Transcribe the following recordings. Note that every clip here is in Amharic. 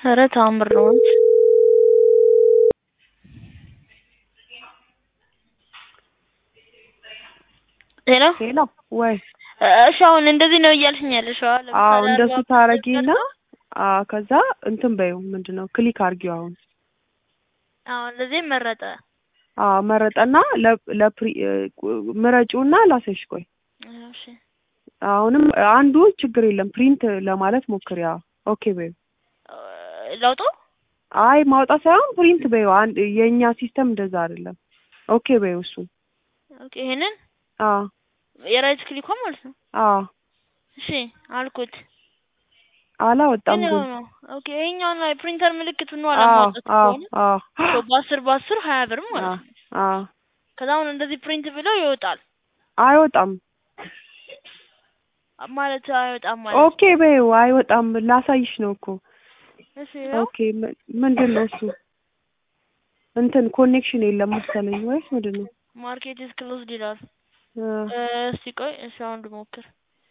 ኧረ ተአምር ነው እውነት። ሄሎ ሄሎ ወይ እሺ አሁን እንደዚህ ነው እያልሽኝ ያለሽው? አዎ አዎ ለምሳሌ እንደሱ አርባ ታረጊና ፐርሰንት አዎ ከዛ እንትን በይው ምንድን ነው ክሊክ አርጊው አሁን አዎ እንደዚህ መረጠ። አዎ መረጠና ለ- ለፕሪ ምረጪውና ላሳይሽ ቆይ እሺ አሁንም አንዱ ችግር የለም ፕሪንት ለማለት ሞክሪ አዎ ኦኬ በይው ለውጡ አይ ማውጣት ሳይሆን ፕሪንት በይው አንድ የእኛ ሲስተም እንደዛ አይደለም ኦኬ በይው እሱ ኦኬ ይሄንን አዎ የራይት ክሊኳ ማለት ነው። አዎ እሺ አልኩት አላወጣም ግን ግን ያው ነው። ኦኬ ይሄኛው ነው የፕሪንተር ምልክቱ ነው አዎ አላማውጣት አዎ ከሆነ አዎ ሶ በአስር በአስር ሀያ ብር ማለት አዎ ነው። አዎ ከዛ አሁን እንደዚህ ፕሪንት ብለው ይወጣል አይወጣም ማለት አይወጣም ማለት ኦኬ በይው አይወጣም ላሳይሽ ነው እኮ እሺ ያው ኦኬ ም- ምንድን ነው እሱ እንትን ኮኔክሽን የለም መሰለኝ ወይስ ምንድን ነው ማርኬት ኢዝ ክሎዝድ ይላል። አ፣ እስቲ ቆይ እሺ አሁን ልሞክር።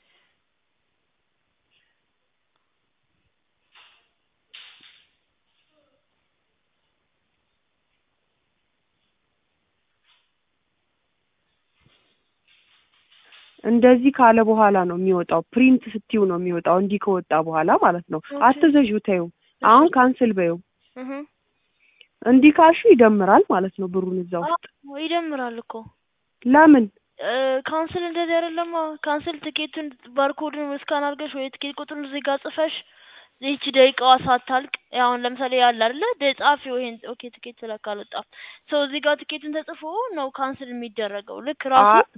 እንደዚህ ካለ በኋላ ነው የሚወጣው ፕሪንት ስትዩ ነው የሚወጣው እንዲህ ከወጣ በኋላ ማለት ነው ኦኬ። አትዘዡ ተይው አሁን ካንስል በይው እህ እንዲህ ካልሹ ይደምራል ማለት ነው ብሩን እዛ ውስጥ አዎ ይደምራል እኮ ለምን ካንስል እንደዚህ አይደለም። ካንስል ትኬቱን ባርኮድን ስካን አድርገሽ ወይ ትኬት ቁጥሩን እዚህ ጋር ጽፈሽ ይህቺ ደቂቃዋ ሳታልቅ አሁን ለምሳሌ ያለ አይደለ ደ- ጻፊው ይሄን ኦኬ ትኬት ስለካ አልወጣም ሰው እዚህ ጋር ትኬቱን ተጽፎ ነው ካንስል የሚደረገው ልክ ራሱ አ-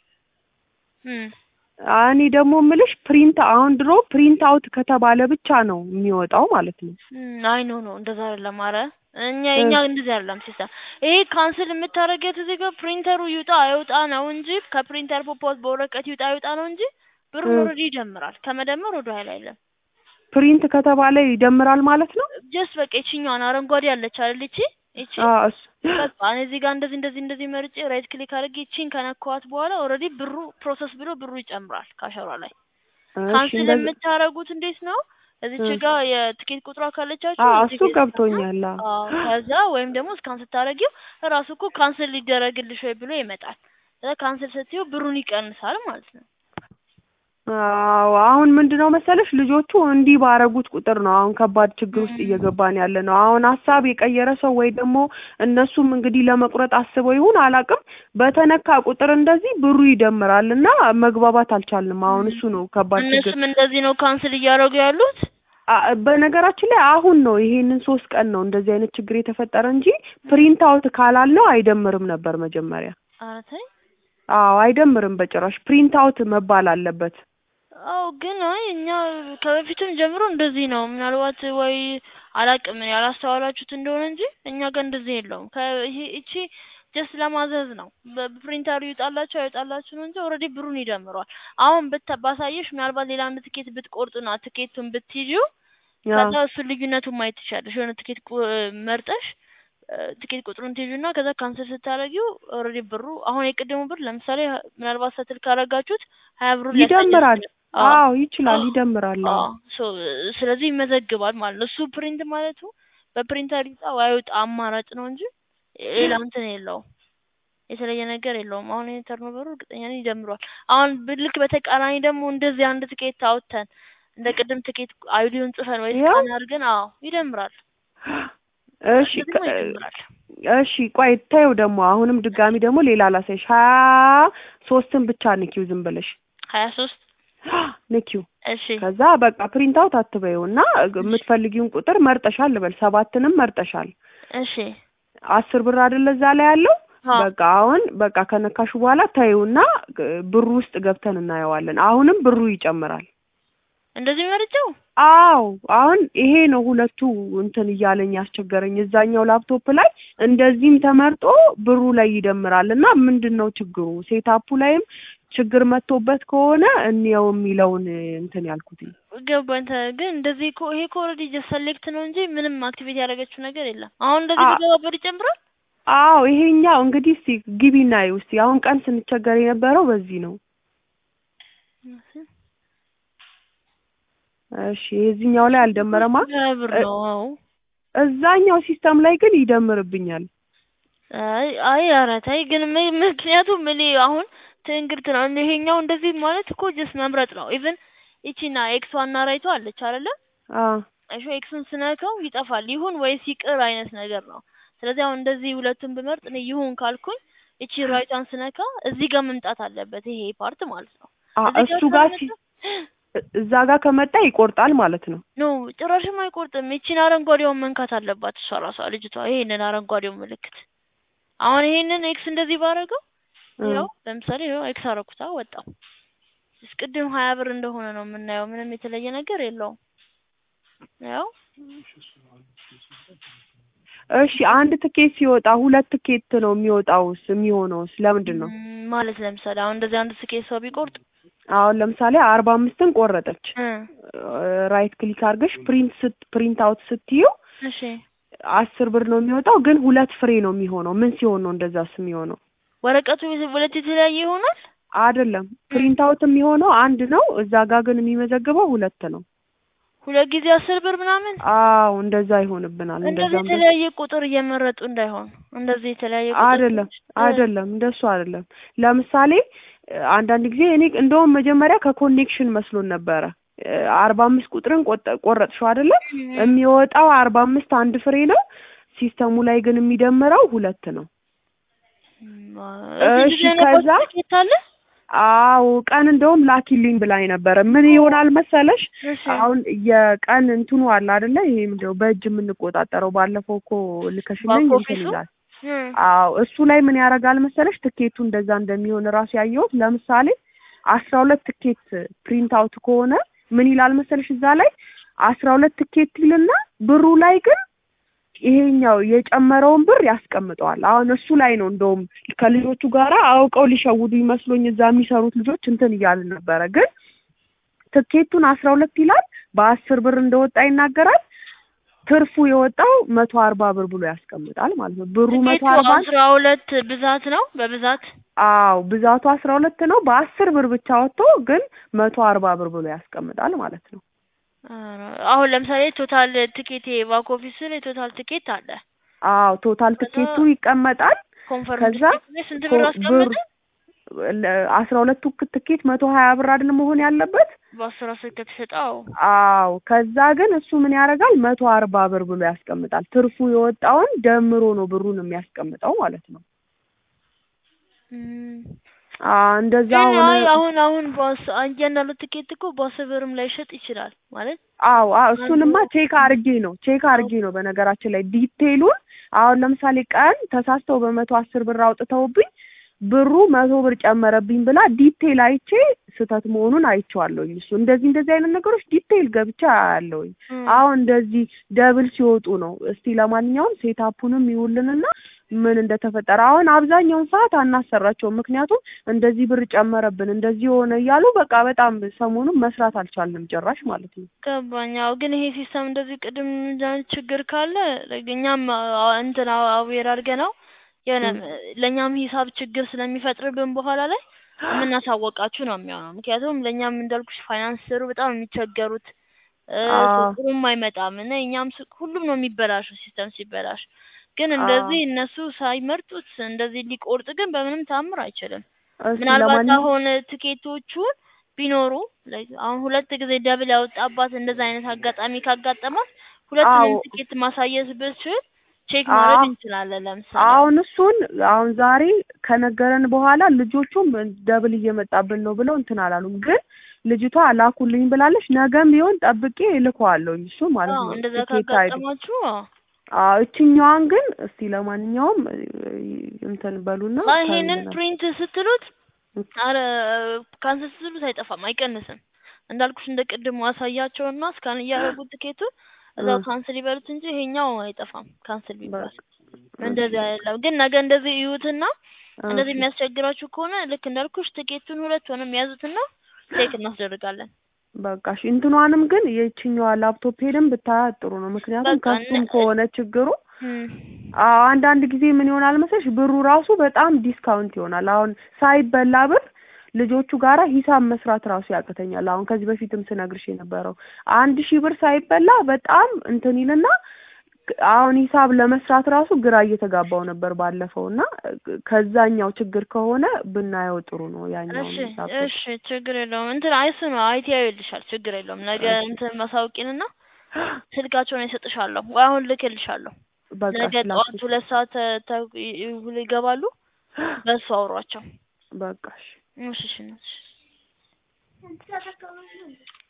እም እኔ ደግሞ ምልሽ ፕሪንት አሁን ድሮ ፕሪንት አውት ከተባለ ብቻ ነው የሚወጣው ማለት ነው እም አይ ኖ ኖ እንደዛ አይደለም። ኧረ እኛ እኛ እንደዚህ አይደለም ሲስተም። ይሄ ካንስል የምታደርጊያት እዚህ ጋር ፕሪንተሩ ይውጣ አይውጣ ነው እንጂ ከፕሪንተር ፖፖት በወረቀት ይውጣ አይውጣ ነው እንጂ ብሩን እም። ኦልሬዲ ይደምራል። ከመደመር ወደ ኋላ አይልም። ፕሪንት ከተባለ ይደምራል ማለት ነው ጀስት በቃ ይችኛዋን አረንጓዴ አለች አይደል? ይቺ ይቺ አዎ እሱ በቃ እኔ እዚህ ጋር እንደዚህ እንደዚህ እንደዚህ መርጬ ራይት ክሊክ አድርጌ ይቺን ከነካኋት በኋላ ኦልሬዲ ብሩ ፕሮሰስ ብሎ ብሩ ይጨምራል ካሸሯ ላይ። እሺ ካንስል እንደዚህ የምታደርጉት እንዴት ነው? እዚች እም። ጋር የትኬት ቁጥሯ ካለቻችሁ አዎ እዚህ እሱ ጋር ገብቶኛል አዎ አዎ ከዛ ወይም ደግሞ እስካን ስታደርጊው እራሱ እኮ ካንስል ሊደረግልሽ ወይ ብሎ ይመጣል። ከዛ ካንስል ስትይው ብሩን ይቀንሳል ማለት ነው። አዎ አሁን ምንድነው መሰለሽ ልጆቹ እንዲህ ባረጉት ቁጥር ነው አሁን ከባድ ችግር ውስጥ እየገባን ያለ ነው። አሁን ሀሳብ የቀየረ ሰው ወይ ደግሞ እነሱም እንግዲህ ለመቁረጥ አስበው ይሁን አላውቅም፣ በተነካ ቁጥር እንደዚህ ብሩ ይደምራል እና መግባባት አልቻልንም። አሁን እሱ ነው ከባድ ችግር። እነሱም እንደዚህ ነው ካንስል እያደረጉ ያሉት። አ- በነገራችን ላይ አሁን ነው ይሄንን ሶስት ቀን ነው እንደዚህ አይነት ችግር የተፈጠረ እንጂ ፕሪንት አውት ካላልነው አይደምርም ነበር መጀመሪያ። ኧረ ተይ። አዎ አይደምርም በጭራሽ ፕሪንት አውት መባል አለበት። አዎ ግን አይ እኛ ከበፊትም ጀምሮ እንደዚህ ነው። ምናልባት ወይ አላቅም እኔ ያላስተዋላችሁት እንደሆነ እንጂ እኛ ጋር እንደዚህ የለውም። ከይሄ እቺ ጀስት ለማዘዝ ነው። በፕሪንተሩ ይውጣላችሁ አይወጣላችሁ ነው እንጂ ኦልሬዲ ብሩን ይደምረዋል። አሁን ብታ ባሳየሽ ምናልባት ሌላ አንድ ትኬት ብትቆርጡና ትኬቱን ብትይዢው ያ ከዛ እሱን ልዩነቱን ማየት ትችያለሽ። የሆነ ትኬት ቁ- መርጠሽ እ፣ ትኬት ቁጥሩን ትይዥና ከዛ ካንሰል ስታደርጊው ኦልሬዲ ብሩ አሁን የቅድሙ ብር ለምሳሌ ህ- ምናልባት ሰትል ካረጋችሁት ሀያ ብሩን ሊያሳያችሁ ይደምራል። ይችላል። አዎ አዎ ይችላል፣ ይደምራል። አዎ አዎ ሶ ስለዚህ ይመዘግባል ማለት ነው። እሱ ፕሪንት ማለቱ በፕሪንተር ይውጣ ወይ አይውጣ አማራጭ ነው እንጂ ሌላ እንትን የለውም። የተለየ ነገር የለውም። አሁን ይሄ ተርኖቨሩ እርግጠኛ ነኝ ይደምረዋል። አሁን ብ- ልክ በተቃራኒ ደግሞ እንደዚህ አንድ ትኬት አውጥተን እንደ ቅድም ትኬት አይዲውን ጽፈን ወይ ያው ስካን አድርገን አዎ ይደምራል። እሺ እንደዚህ ደግሞ ከ- ይደምራል። እሺ ቆይ ታዩ ደግሞ አሁንም ድጋሚ ደግሞ ሌላ ላሳይሽ። ሀያ ሶስትን ብቻ ንኪው ዝም ብለሽ ሀያ ሶስት ንኪው። እሺ ከዛ በቃ ፕሪንት አውት አትበይው እና የምትፈልጊውን ቁጥር መርጠሻል ልበል፣ ሰባትንም መርጠሻል። እሺ አስር ብር አይደለ እዛ ላይ ያለው አዎ በቃ አሁን በቃ ከነካሹ በኋላ ታዩና ብሩ ውስጥ ገብተን እናየዋለን። አሁንም ብሩ ይጨምራል። እንደዚህ መርጬው አዎ አሁን ይሄ ነው ሁለቱ እንትን እያለኝ ያስቸገረኝ። እዛኛው ላፕቶፕ ላይ እንደዚህም ተመርጦ ብሩ ላይ ይደምራል እና ምንድን ነው ችግሩ? ሴታፑ ላይም ችግር መጥቶበት ከሆነ እንየው የሚለውን እንትን ያልኩት ገባኝ። ተ- ግን እንደዚህ እኮ ይሄ እኮ ኦልሬዲ ጀስት ሰሌክት ነው እንጂ ምንም አክቲቬት ያደረገችው ነገር የለም። አሁን እንደዚህ አ- ቢገባበት ይጨምራል። አዎ ይሄኛው እንግዲህ እስቲ ግቢና ይው እስቲ አሁን ቀን ስንቸገር የነበረው በዚህ ነው። እሺ የዚህኛው ላይ አልደመረማ ሀያ ብር እ- ነው። አዎ እዛኛው ሲስተም ላይ ግን ይደምርብኛል። አይ አይ ኧረ ተይ ግን ም- ምክንያቱም እኔ አሁን ትንግርት ነው ይሄኛው እንደዚህ ማለት እኮ ጀስት መምረጥ ነው። ኢቭን ይቺና ኤክስ ዋና ራይቷ አለች አይደለ? አዎ እሺ ኤክስን ስነካው ይጠፋል። ይሁን ወይስ ይቅር አይነት ነገር ነው። ስለዚህ አሁን እንደዚህ ሁለቱን ብመርጥ እኔ ይሁን ካልኩኝ እቺ ራይቷን ስነካ እዚህ ጋር መምጣት አለበት ይሄ ፓርት ማለት ነው። አ እዚህ እሱ ጋር ሲ ካልመጣ እዛ ጋር ከመጣ ይቆርጣል ማለት ነው። ኖ ጭራሽም አይቆርጥም። ይቺን አረንጓዴውን መንካት አለባት እሷ ራሷ ልጅቷ ይሄንን አረንጓዴውን ምልክት አሁን ይሄንን ኤክስ እንደዚህ ባረገው እ ያው ለምሳሌ ያው ኤክስ አረኩታ ወጣው። እስቅድም ሀያ ብር እንደሆነ ነው የምናየው። ምንም የተለየ ነገር የለውም። ያው እሺ አንድ ትኬት ሲወጣ ሁለት ትኬት ነው የሚወጣውስ የሚሆነውስ ለምንድን ነው? ም፣ ማለት ለምሳሌ አሁን እንደዚህ አንድ ስኬት ሰው ቢቆርጥ አሁን ለምሳሌ አርባ አምስትን ቆረጠች እ ራይት ክሊክ አድርገሽ ፕሪንት ስት ፕሪንት አውት ስትዩ እሺ አስር ብር ነው የሚወጣው፣ ግን ሁለት ፍሬ ነው የሚሆነው። ምን ሲሆን ነው እንደዛስ የሚሆነው? ወረቀቱ ሁለት የተለያየ ይሆናል። አይደለም ፕሪንት አውት የሚሆነው አንድ ነው፣ እዛ ጋር ግን የሚመዘግበው ሁለት ነው። ሁለት ጊዜ አስር ብር ምናምን አዎ እንደዛ ይሆንብናል። እንደዚህ እንደዛም በ- የተለያየ ቁጥር እየመረጡ እንዳይሆን እንደዚህ የተለያየ ቁጥር አይደለም እ አይደለም እንደሱ አይደለም። ለምሳሌ እ፣ አንዳንድ ጊዜ እኔ እንደውም መጀመሪያ ከኮኔክሽን መስሎን ነበረ እ፣ አርባ አምስት ቁጥርን ቆጠ- ቆረጥሽው አይደለ? የሚወጣው አርባ አምስት አንድ ፍሬ ነው። ሲስተሙ ላይ ግን የሚደምረው ሁለት ነው። እዚህ እሺ ጊዜ ነው ከዛ ትኬት አለ። አዎ ቀን እንደውም ላኪልኝ ብላኝ ነበረ። ምን ይሆናል መሰለሽ እሺ አሁን የቀን እንትኑ አለ አይደለ? ይሄ ምንድነው በእጅ የምንቆጣጠረው ባለፈው እኮ ልከሽልኝ ባክ እንትን ኦፊሱ? ይላል። እ አዎ እሱ ላይ ምን ያደርጋል መሰለሽ ትኬቱ እንደዛ እንደሚሆን እራሱ ያየሁት። ለምሳሌ አስራ ሁለት ትኬት ፕሪንት አውት ከሆነ ምን ይላል መሰለሽ እዛ ላይ አስራ ሁለት ትኬት ይልና ብሩ ላይ ግን ይሄኛው የጨመረውን ብር ያስቀምጠዋል። አሁን እሱ ላይ ነው እንደውም ከልጆቹ ጋራ አውቀው ሊሸውዱ ይመስሎኝ እዛ የሚሰሩት ልጆች እንትን እያልን ነበረ። ግን ትኬቱን አስራ ሁለት ይላል በአስር ብር እንደወጣ ይናገራል። ትርፉ የወጣው መቶ አርባ ብር ብሎ ያስቀምጣል ማለት ነው። ብሩ መቶ ትኬቱ አርባ አስራ ሁለት ብዛት ነው በብዛት አዎ ብዛቱ አስራ ሁለት ነው። በአስር ብር ብቻ ወጥቶ ግን መቶ አርባ ብር ብሎ ያስቀምጣል ማለት ነው። ኧረ፣ አሁን ለምሳሌ ቶታል ትኬት ባክ ኦፊስ ላይ ቶታል ትኬት አለ። አዎ ቶታል ከዛ ትኬቱ ይቀመጣል። ኮንፈርም ከዛ ትኬት ላይ ስንት ብር ኮ- አስቀመጠ? አስራ ሁለቱ ክ- ትኬት መቶ ሀያ ብር አይደል መሆን ያለበት? በአስር አስር ከተሸጠው አዎ ከዛ ግን እሱ ምን ያደርጋል መቶ አርባ ብር ብሎ ያስቀምጣል። ትርፉ የወጣውን ደምሮ ነው ብሩን የሚያስቀምጠው ማለት ነው። እም፣ አዎ እንደዛ ግን አይ ሆነ። አሁን አሁን በአስ እያንዳንዱ ትኬት እኮ በአስር ብርም ላይ ሸጥ ይችላል ማለት አዎ አዎ እሱንማ ቼክ አርጌ ነው ቼክ አርጌ ነው። በነገራችን ላይ ዲቴይሉን አሁን ለምሳሌ ቀን ተሳስተው በመቶ አስር ብር አውጥተውብኝ ብሩ መቶ ብር ጨመረብኝ ብላ ዲቴይል አይቼ ስህተት መሆኑን አይቼዋለሁኝ። እሱ እንደዚህ እንደዚህ አይነት ነገሮች ዲቴይል ገብቻ አያለሁኝ። እም፣ አሁን እንደዚህ ደብል ሲወጡ ነው። እስቲ ለማንኛውም ሴታፑንም ይውልንና ምን እንደተፈጠረ አሁን አብዛኛውን ሰዓት አናሰራቸውም። ምክንያቱም እንደዚህ ብር ጨመረብን እንደዚህ ሆነ እያሉ በቃ በጣም ሰሞኑን መስራት አልቻልንም ጭራሽ ማለት ነው። ገባኝ። አዎ ግን ይሄ ሲስተም እንደዚህ ቅድም እንደዚህ አይነት ችግር ካለ like እኛም አ- እንትን አዌር አድርገን ነው የሆነ እም። ለእኛም ሂሳብ ችግር ስለሚፈጥርብን በኋላ ላይ የምናሳወቃችሁ ነው የሚሆነው። ምክንያቱም ለእኛም እንዳልኩሽ ፋይናንስ ስሩ በጣም የሚቸገሩት እ፣ አዎ ጥሩም አይመጣም እና እኛም ስ- ሁሉም ነው የሚበላሸው ሲስተም ሲበላሽ። ግን እንደዚህ አዎ እነሱ ሳይመርጡት እንደዚህ ሊቆርጥ ግን በምንም ታምር አይችልም። እስቲ ምናልባት ለማንኛውም አሁን ትኬቶቹን ቢኖሩ like አሁን ሁለት ጊዜ ደብል ያወጣባት እንደዛ አይነት አጋጣሚ ካጋጠማት ሁለቱንም አዎ ትኬት ማሳየት ብችል ቼክ ማድረግ አዎ እንችላለን። ለምሳሌ አሁን እሱን አሁን ዛሬ ከነገረን በኋላ ልጆቹም ደብል እየመጣብን ነው ብለው እንትን አላሉም። ግን ልጅቷ ላኩልኝ ብላለች። ነገም ቢሆን ጠብቄ እልከዋለሁኝ እሱ ማለት አዎ ነው እንደዛ ትኬት አይዱ ካጋጠማችሁ አዎ አዎ እችኛዋን ግን እስቲ ለማንኛውም እ፣ እንትን በሉና አይ ይሄንን ከእንትና ፕሪንት ስትሉት አረ ካንሰል ስትሉት አይጠፋም፣ አይቀንስም። እንዳልኩሽ እንደ ቅድሙ አሳያቸውና እስካን እያደረጉት ትኬቱን እዛው እ፣ ካንስል ይበሉት እንጂ ይሄኛው አይጠፋም ካንስል ቢባል። በቃ እንደዚህ እሺ አይደለም ግን ነገ እንደዚህ እዩትና እንደዚህ እሺ የሚያስቸግራችሁ ከሆነ ልክ እንዳልኩሽ ትኬቱን ሁለቱንም ያዙትና ቼክ እናስደርጋለን። በቃ እሺ እንትኗንም ግን የችኛዋ ላፕቶፕ ሄደን ብታያት ጥሩ ነው። ምክንያቱም በቃ እነ ከሱም ከሆነ ችግሩ እም፣ አዎ አንዳንድ ጊዜ ምን ይሆናል መሰለሽ ብሩ ራሱ በጣም ዲስካውንት ይሆናል። አሁን ሳይበላ ብር ልጆቹ ጋራ ሂሳብ መስራት ራሱ ያቅተኛል። አሁን ከዚህ በፊትም ስነግርሽ የነበረው አንድ ሺህ ብር ሳይበላ በጣም እንትን ይልና አሁን ሂሳብ ለመስራት ራሱ ግራ እየተጋባው ነበር ባለፈው እና ከዛኛው ችግር ከሆነ ብናየው ጥሩ ነው። ያኛው እሺ ሂሳብ እሺ ችግር የለውም እንትን አይሱ ነው አይቲ ይልሻል ችግር የለውም ነገ እሺ እንትን ማሳውቂንና ስልካቸውን እሰጥሻለሁ ወይ አሁን ልክልሻለሁ በቃ ነገ እሺ ጠዋት ላኪ ሁለት ሰዓት ተ- ተ- ይ- ይገባሉ በሱ አውሯቸው በቃ እሺ እሺ እሺ እሺ